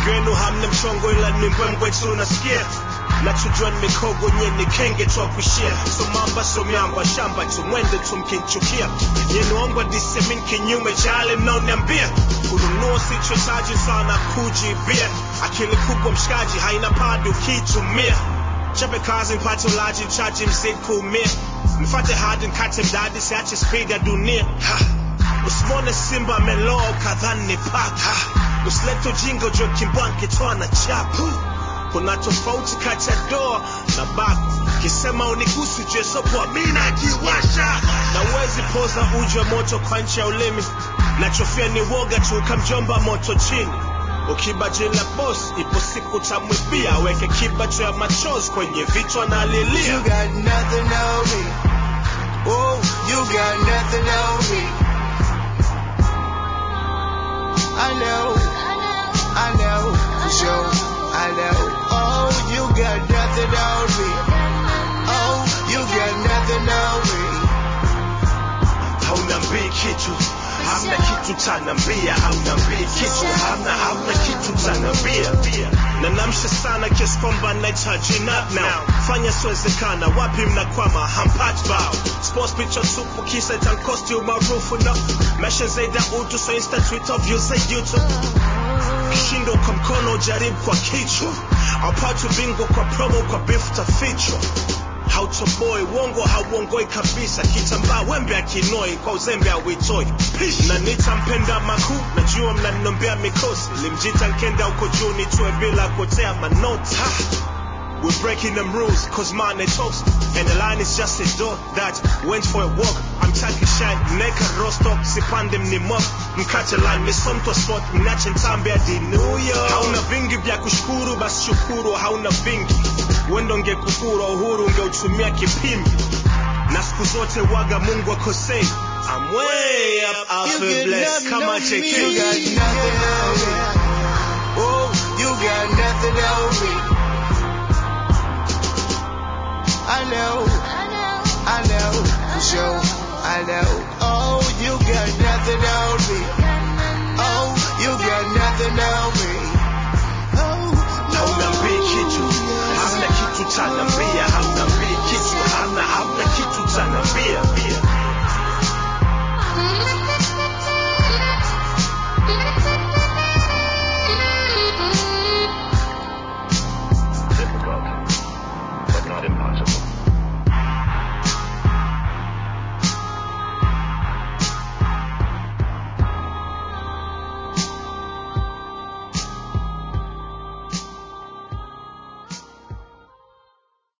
wengi wenu hamna mchongo ila ni mbwembwe tu nasikia nachojua ni mikogo nye ni kenge twa kushia so mamba so miamba shamba tu mwende tu mkinchukia yenuongwa disemin kinyume cha yale mnaoniambia kununua sichotaji sana kujibia akili kubwa mshikaji haina padi ukiitumia chape kazi mpate ulaji chaji mzidi kuumia mfate hadi nkate mdadi siache speed ya dunia ha. usimwone simba ameloa kadhani ni paka usilete ujinga ujue kimbwanke toa na chapu kuna tofauti kati ya doa na bako kisema unigusi jesopoa mi najiwasha na uwezi poza uji wa moto kwa nchi ya ulimi nachofia ni woga tu ukamjomba moto chini ukiba jina boss ipo siku tamwibia weke kibacho ya machozi kwenye vichwa na alilia You got nothing on me. Oh, you got nothing on me. I know, I know, for sure, I know. Oh, you got nothing on me. Oh, you got nothing on me. haunambii kitu hamna kitu tanambia haunambii kitu hamna hamna kitu tanambia na namsha sana kiasi kwamba nahitaji nap now fanya siwezekana wapi mnakwama hampati bao sports picture tupu kisa itankosti umaarufu na mesha zaidi ya utu so insta twitter views za youtube kishindo kwa mkono jaribu kwa kichwa aupati ubingwa kwa promo kwa beef tafichwa hautoboi uongo hauongoi kabisa kitambaa wembe akinoi kwa uzembe auitoi na nitampenda makuu najua mnaninombea mikosi limjita nkenda huko juu nitue bila kuotea manoti ha! We're breaking them rules, cause mine they toast. And the line is just a door that went for a walk. I'm taking shine, neka rostock, sipande mnimok. Mkate line, misomtwa spot, mnache ntambe hadi New York. Hauna vingi vya kushukuru, basi shukuru, hauna vingi. Wendo ngekufura uhuru, ungeutumia kipimbi. Na siku zote waga Mungu akosei. I'm way up, I You feel get blessed. nothing Kama on me. JK. You got nothing on